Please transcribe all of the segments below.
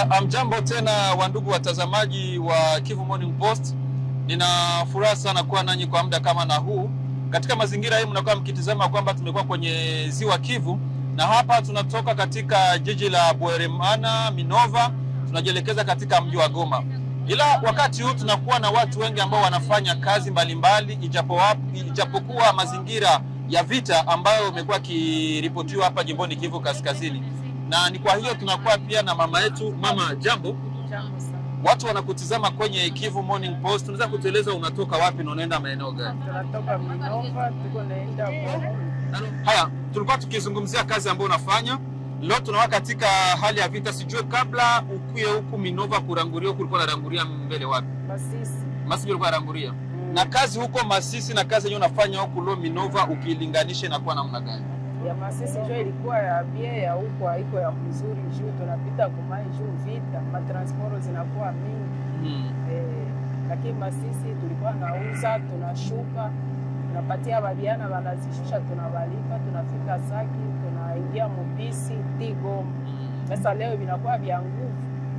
Uh, amjambo tena wandugu watazamaji wa Kivu Morning Post. Nina furaha sana kuwa nanyi kwa muda kama na huu. Katika mazingira hii mnakuwa mkitizama kwamba tumekuwa kwenye ziwa Kivu na hapa tunatoka katika jiji la Bweremana Minova, tunajielekeza katika mji wa Goma. Ila wakati huu tunakuwa na watu wengi ambao wanafanya kazi mbalimbali, ijapo ijapokuwa mazingira ya vita ambayo imekuwa ikiripotiwa hapa jimboni Kivu Kaskazini na ni kwa hiyo tunakuwa pia na mama yetu. Mama, jambo. Jambo sana. Watu wanakutizama kwenye Kivu Morning Post, unaweza kutueleza unatoka wapi na unaenda maeneo gani? Tunatoka Minova tuko naenda kwa Haya, tulikuwa tukizungumzia kazi ambayo unafanya leo. Tunakuwa katika hali ya vita, sijue kabla ukuye huku Minova kuranguria, huku ulikuwa unaranguria mbele wapi? Masisi. Masisi ulikuwa unaranguria Mm. na kazi huko Masisi na kazi yenyewe unafanya huku leo Minova, ukilinganisha inakuwa namna gani? ya Masisi njo ilikuwa ya bie ya huko haiko ya mzuri juu tunapita kumai juu vita matransporo zinakuwa mingi Hmm. eh, lakini Masisi tulikuwa nauza tunashuka tunapatia babiana wanazishusha tunawalipa tunafika Saki tunaingia mubisi Tigoma. Sasa leo vinakuwa vya nguvu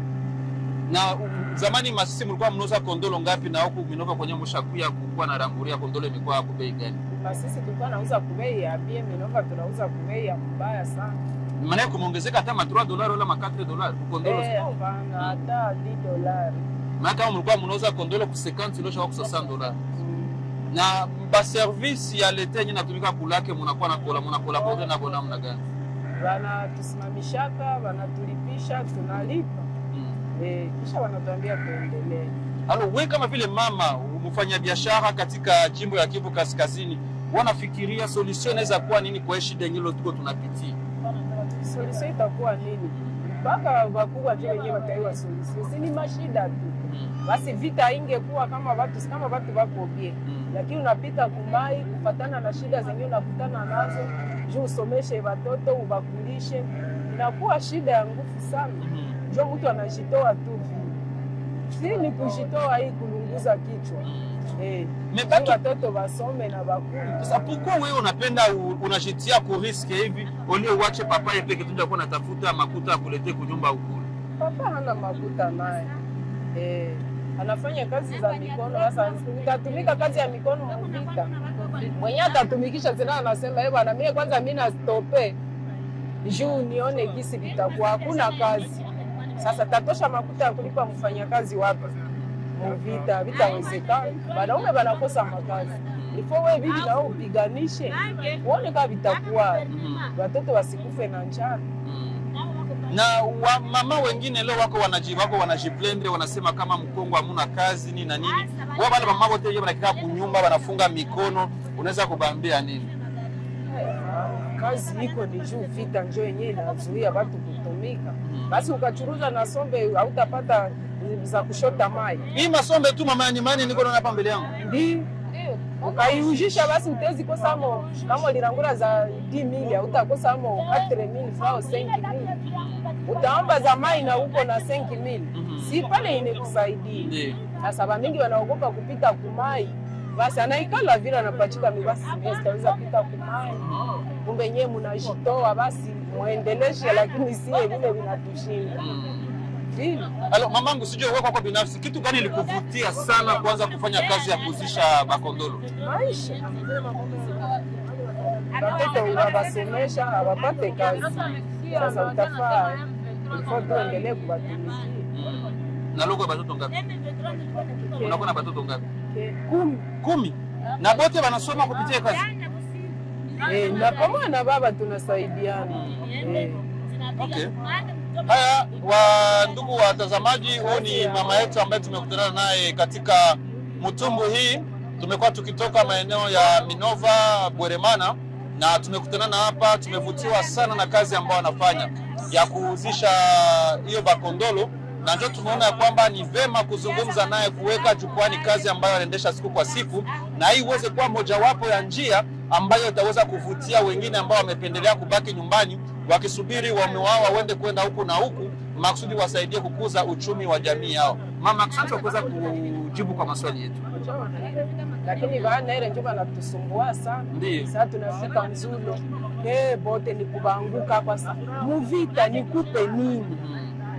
na um, zamani Masisi mlikuwa mnauza kondolo ngapi, na huku Minova kwenye mshakuya kukuwa na ranguria kondolo imekuwa hapo bei gani? Masisi tulikuwa nauza kubei ya bie, Minova tunauza kubei ya mbaya sana. maana kumeongezeka hata ma 3 dollars wala ma 4 dollars ku kondolo Eh, hapana hata 10 dolari. maana kama mlikuwa mnauza kondolo ku 50 ilosha kwa 60 dollars Mm. na ba service ya leta yenye natumika kulake mnakuwa na kola mnakola pamoja na bona mna gani Wanatusimamishaka, wanatulipisha, tunalipa mm. eh, kisha wanatuambia tuendelee. Alo, we kama vile mama mfanya biashara katika jimbo ya Kivu Kaskazini, wanafikiria solution inaweza kuwa nini kwa hii shida yenyewe tuko tunapitia? Solution itakuwa nini? Mpaka wakubwa tu wenyewe wataiwa solution, si ni mashida tu. Mm. Basi vita ingekuwa kama watu kama watu wako bie, Mm. lakini unapita kumai kufatana na shida zenyewe unakutana nazo, juu usomeshe watoto ubakulishe, inakuwa shida ya nguvu sana. Mm. njo mtu anajitoa tu vile. si ni kujitoa hii kulunguza kichwa eh, Me ili batu watoto wasome na bakuli. sasa, pourquoi wewe unapenda u- unajitia ku risk hivi ulio uache papa yeye peke tu kwa natafuta makuta ya kulete kunyumba ukule? Papa hana makuta naye eh, anafanya kazi za mikono. Sasa utatumika kazi ya mikono muvita, mwenye atatumikisha tena anasema eh, bwana mie kwanza mi nastope juu nione gisi vitakuwa, hakuna kazi. Sasa tatosha makuta ya kulipa mfanyakazi wapi? Muvita vitawezekana, wanaume wanakosa makazi ifo we vivi nao upiganishe uone kama vitakuwa, Mm. watoto wasikufe na njaa. Mm. na wa, mama wengine leo wako wanaji wako wanajiplendre wanasema kama Mkongo hamuna kazi nini na nini. Wao wale mama wote wenyewe wanakaa kunyumba wanafunga mikono, unaweza kubambia nini? kazi iko ni juu vita njo yenyewe inazuia watu kutumika. Basi ukachuruza na sombe hautapata za kushota mai, Hii masombe tu mama nyumbani niko naona hapa mbele yangu. ndi ukaiujisha, basi utezi kosamo kama lirangura za 10000 hautakosamo 4000 francs 5000 utaomba za mai na uko na 5000 Mhm. si pale inekusaidia. Ndio. Sasa bamingi wanaogopa kupita kumai, basi anaikala vile anapachika mibasi sitaweza pita kumai kumbe nyewe mnajitoa basi muendeleshe, lakini sie vile vinatushinda Mm. vile. Alo, mamangu sijui wewe kwako binafsi kitu gani ilikuvutia sana kuanza kufanya kazi ya kuzisha bakondolo? Maisha watoto unawasomesha hawapate kazi, sasa utafaa ilifo tuendelee kuwatumikia Mm. Na logo ya batoto ngapi? Unakuwa na batoto ngapi? kumi Kumi. Na bote wanasoma kupitia kazi. eh, na pamoja na baba tunasaidiana eh. Okay. Haya, wa ndugu watazamaji, huyu ni mama yetu ambaye tumekutana naye katika mtumbu hii. Tumekuwa tukitoka maeneo ya Minova, Bweremana na tumekutana na hapa. Tumevutiwa sana na kazi ambayo anafanya ya kuhuzisha hiyo bakondolo, na ndio tumeona ya kwamba ni vema kuzungumza naye, kuweka jukwani kazi ambayo anaendesha siku kwa siku, na hii iweze kuwa mojawapo ya njia ambayo itaweza kuvutia wengine ambao wamependelea kubaki nyumbani wakisubiri waume wao waende kwenda huku na huku, makusudi wasaidie kukuza uchumi wa jamii yao. Mama, asante kwa kuweza kujibu kwa maswali yetu. lakini baana ile njo banatusumbua sana. Ndiyo. Sasa tunafika Nzulo, eh, bote ni kubanguka kwa sa muvita nikupe nini?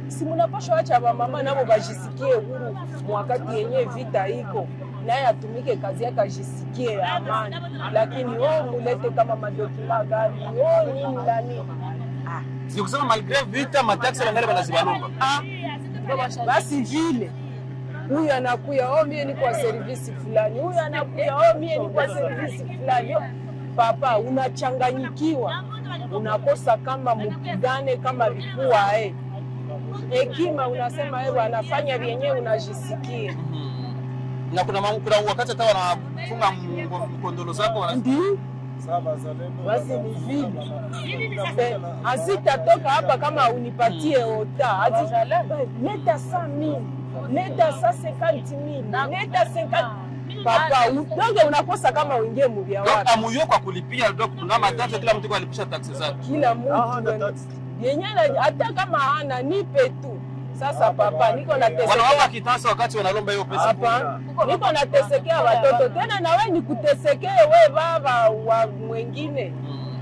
si munapashwa acha bamama nabo bajisikie huru mwakati yenye vita iko naye atumike kazi yake ajisikie amani, lakini o mulete kama madokima gani o nini na nini ah. Ni kusema malgre vita mataksi wangali wanazibalomba. Ah, basi vile huyu anakuya oh, mie ni kwa servisi fulani, huyu anakuya oh, mie ni kwa servisi fulani. Oh, Papa, unachanganyikiwa, unakosa kama mupigane kama vikuwa eh. Hekima unasema eh, wanafanya vyenyewe unajisikia Mhm. Na kuna ma- kuna wakati hata wanafunga mgo- mkondolo zako wana ndio basi ni vile Eh, hazitatoka hapa kama unipatie ota Hazi- leta sa mili leta sa sekanti mili leta sekanti papa u- donge unakosa kama uingie muvya Donc wapi amuyo kwa kulipia donc kuna matatu kila mtu kwa alipisha taksi zake. kila mtu yenye na- hata kama hana nipe tu sasa papa niko Wanawapa natesekea kitasa wakati wanalomba hiyo pesa. hapa niko natesekea watoto tena na we nikutesekee we baba wa mwengine Mhm.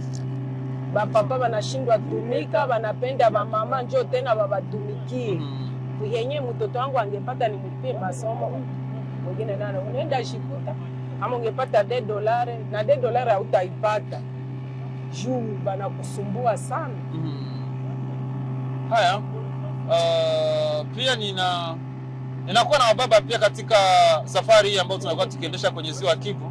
bapapa banashindwa tumika banapenda bamama njo tena babatumikie Mhm. yenye mtoto wangu angepata ni mupie masomo mwingine nana unaenda shikuta ama ungepata de dolare na de dolare hautaipata juu banakusumbua sana Mhm. Haya, uh, pia nina ninakuwa na wababa pia katika safari hii ambayo tunakuwa tukiendesha kwenye ziwa Kivu.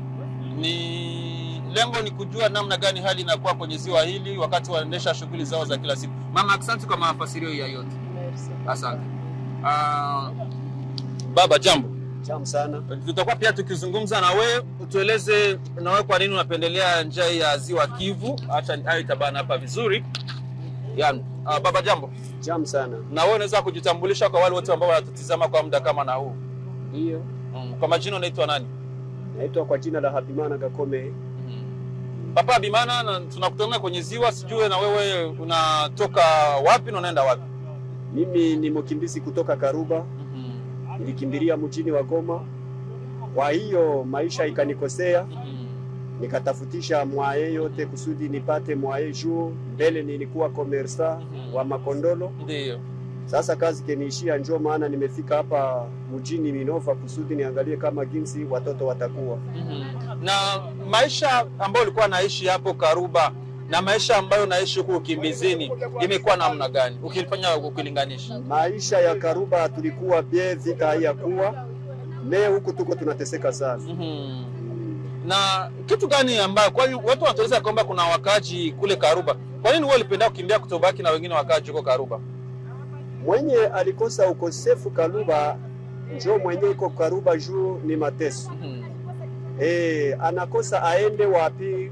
Ni lengo ni kujua namna gani hali inakuwa kwenye ziwa hili wakati wanaendesha shughuli zao za kila siku. Mama, asante kwa mafasirio ya yote, Merci. asante. Uh, baba, jambo. Tamu sana. Tutakuwa pia tukizungumza na wewe, utueleze na wewe kwa nini unapendelea njia hii ya ziwa Kivu. Acha hayo itabana hapa vizuri. Yani, uh, baba, jambo. Tamu sana. na wewe unaweza kujitambulisha kwa wale wote ambao wanatutizama kwa muda kama na huu Ndiyo. mm. kwa majina unaitwa nani Naitwa kwa jina la Habimana Gakome. mm. papa bimana na tunakutana kwenye ziwa sijue na wewe unatoka wapi na unaenda wapi Mimi ni mkimbizi kutoka Karuba, mm-hmm. nilikimbilia mjini wa Goma. Kwa hiyo maisha ikanikosea, mm-hmm. nikatafutisha mwaye yote kusudi nipate mwaye juu. Mbele nilikuwa komersa wa makondolo, ndio sasa kazi keniishia, njo maana nimefika hapa mjini Minova kusudi niangalie kama jinsi watoto watakuwa. mm-hmm. na maisha ambayo ulikuwa naishi hapo karuba na maisha ambayo unaishi huku ukimbizini imekuwa namna gani ukifanya ukilinganisha Maisha ya Karuba tulikuwa bie, vita haiyakuwa me, huku tuko tunateseka sana. mm-hmm. na kitu gani ambayo kwa hiyo watu wanatueleza kwamba kuna wakaji kule Karuba. Kwa nini wewe ulipenda kukimbia kutobaki na wengine wakaji huko Karuba? mwenye alikosa ukosefu Karuba njo mwenye iko Karuba juu ni mateso Mhm. e, anakosa aende wapi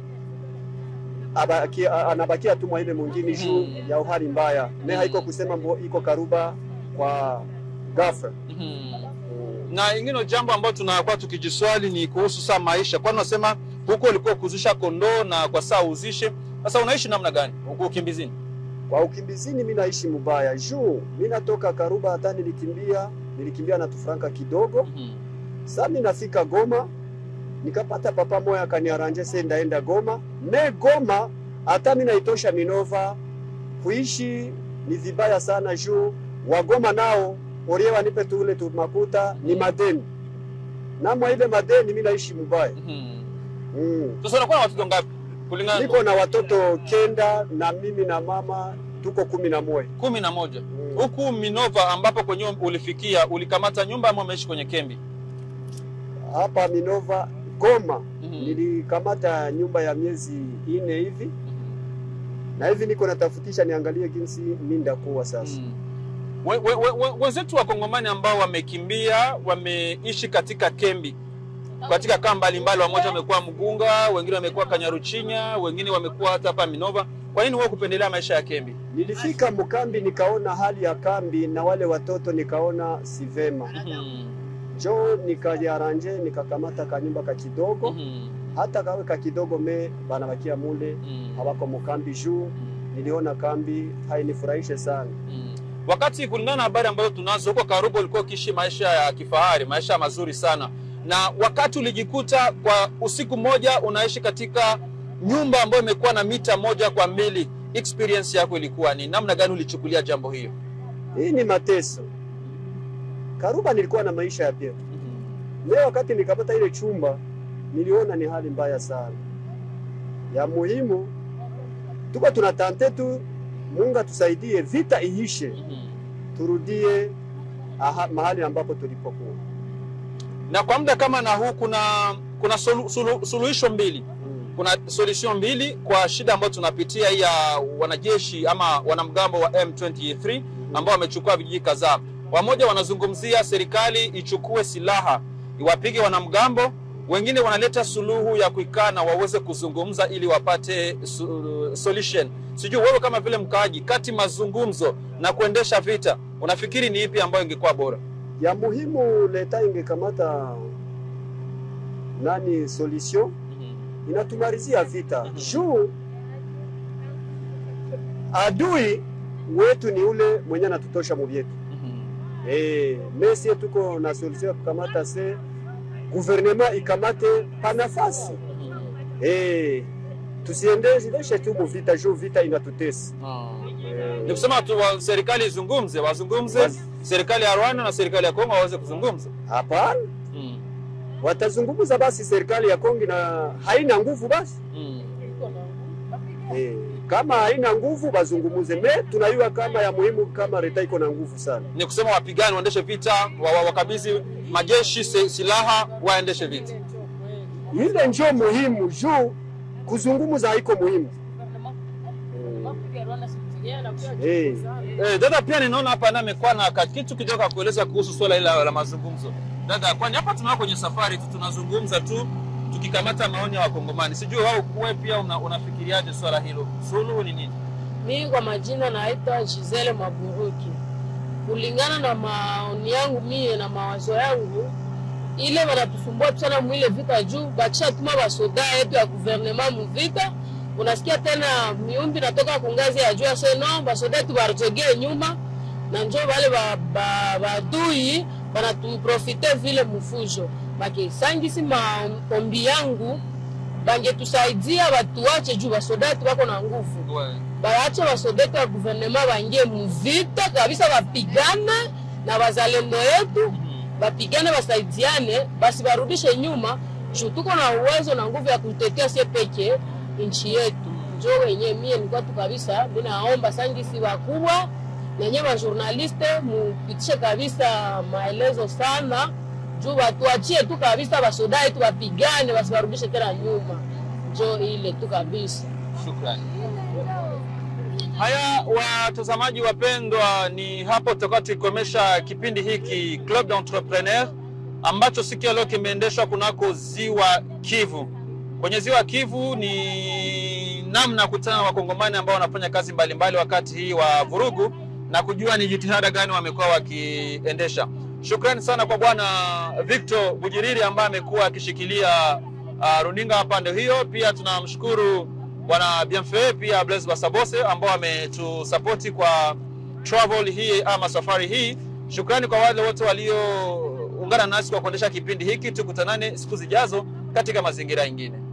abaki, a- anabakia tu mwaile mwingine juu Mhm. ya uhali mbaya me haiko kusema mbo iko Karuba kwa ghafla Mhm. Na ingine jambo ambalo tunakuwa tukijiswali ni kuhusu saa maisha, kwani unasema huko ulikuwa kuzisha kondoo na kwa saa uzishe. Sasa unaishi namna gani huko ukimbizini? kwa ukimbizini mi naishi mubaya juu mi natoka Karuba hata nilikimbia nilikimbia na tufranka kidogo Mhm. Sa mi nafika Goma nikapata papa moya akaniaranje se ndaenda Goma me Goma hata mi naitosha Minova kuishi ni vibaya sana juu wagoma nao orie wanipe tule tu makuta ni madeni namwa ile madeni mi naishi mubaya Mhm. mm. Sasa unakuwa na watoto ngapi? Kulingana Niko na watoto kenda na mimi na mama tuko kumi na moja kumi na moja. mm. Huku Minova ambapo kwenye ulifikia ulikamata nyumba ama umeishi kwenye kembi? Hapa Minova Goma Mhm. nilikamata nyumba ya miezi ine hivi na hivi niko natafutisha niangalie jinsi mi ndakuwa sasa. Mm. We- we- we- we- Wenzetu wa Kongomani ambao wamekimbia wameishi katika kembi katika kaa mbalimbali, wamoja wamekuwa Mgunga, wengine wamekuwa Kanyaruchinya, wengine wamekuwa hata hapa Minova. Kwa nini wewe kupendelea maisha ya kembi? Nilifika mkambi nikaona hali ya kambi na wale watoto nikaona si vema, Mhm. njo nikajaranje nikakamata kanyumba ka kidogo, Mhm. hata kawe ka kidogo me banabakia mule Mhm. hawako mkambi juu niliona kambi hainifurahishe sana. Mm. Wakati kulingana na habari ambazo tunazo huko Karubo, ulikuwa ukiishi maisha ya kifahari, maisha mazuri sana, na wakati ulijikuta kwa usiku mmoja unaishi katika nyumba ambayo imekuwa na mita moja kwa mbili, experience yako ilikuwa ni namna gani? Ulichukulia jambo hiyo? Hii ni mateso. Karuba nilikuwa na maisha ya pia. Leo wakati nikapata ile chumba niliona ni hali mbaya sana. Ya muhimu tuko tunatante tu Mungu atusaidie vita iishe, turudie aha, mahali ambapo tulipokuwa. Na kwa muda kama na huu kuna kuna sulu, sulu, suluhisho mbili kuna solution mbili kwa shida ambayo tunapitia hii ya wanajeshi ama wanamgambo wa M23 ambao wamechukua vijiji kadhaa. Wamoja wanazungumzia serikali ichukue silaha iwapige wanamgambo, wengine wanaleta suluhu ya kuikaa na waweze kuzungumza ili wapate su, solution. Sijui wewe kama vile mkaaji, kati mazungumzo na kuendesha vita, unafikiri ni ipi ambayo ingekuwa bora? Ya muhimu leta ingekamata nani solution inatumalizia vita Mhm. juu adui wetu ni ule mwenye anatutosha muvyetu. Eh, mesie tuko na solution ya kukamata se gouvernement ikamate pa nafasi eh, tusiendeshe tu muvita juu vita inatutesa eh, Ni kusema tu wa, serikali izungumze, wazungumze Waz- serikali ya Rwanda na serikali ya Kongo waweze kuzungumza. hapana, Mm. watazungumza basi. Serikali ya Kongo na haina nguvu basi Mm. eh, kama haina nguvu bazungumuze. Me tunayua kama ya muhimu kama leta iko na nguvu sana. Ni kusema wapigane, waendeshe vita, wa- wa- wakabidhi majeshi se- silaha, waendeshe vita. Ile njo muhimu juu kuzungumuza haiko muhimu eh. Eh, dada pia ninaona hapa naye amekuwa na ka- kitu kidogo ya kueleza kuhusu swala hili la, la mazungumzo. Dada, kwani hapa tunakuwa kwenye safari tu tunazungumza tu tukikamata maoni ya Wakongomani. Sijui wao wewe pia una, unafikiriaje swala hilo? Suluhu ni nini? Mimi kwa majina naitwa Gisele Maburuki. Kulingana na maoni yangu mie na mawazo yangu, ile wanatusumbua sana mwile vita juu bakishatuma basoda yetu ya guvernema muvita, unasikia tena miumbi natoka kungazi ya juu ase no basoda yetu barujegee nyuma na njo wale ba- ba- badui banatuprofite vile mufujo bakisangisi maombi yangu bangetusaidia batuache juu basoda yetu bako na nguvu We. baache basodeko ya guvernema bangie muvita kabisa, bapigane na bazalendo yetu, bapigane basaidiane, basi barudishe nyuma juu tuko na uwezo na nguvu ya kutetea sie peke nchi yetu. Njo wenye mie nilikuwa tu kabisa, mi naomba sangisi wakubwa nenye bajournaliste mupitishe kabisa maelezo sana juu watuachie tu kabisa basoda yetu bapigane, basi barudishe tena nyuma. Njo ile tu kabisa. Shukrani. Haya, watazamaji wapendwa, ni hapo tutakuwa tukikomesha kipindi hiki Club d'Entrepreneur ambacho siku ya leo kimeendeshwa kunako Ziwa Kivu. Kwenye Ziwa Kivu ni namna ya kukutana na wakongomani ambao wanafanya kazi mbalimbali wakati hii wa vurugu na kujua ni jitihada gani wamekuwa wakiendesha. Shukrani sana kwa bwana Victor Bujiriri ambaye amekuwa akishikilia uh, runinga pande hiyo. Pia tunamshukuru bwana Bienfait pia Blaise Basabose ambao wametusapoti kwa travel hii ama safari hii. Shukrani kwa wale wote walioungana nasi kwa kuendesha kipindi hiki. Tukutanane siku zijazo katika mazingira mengine.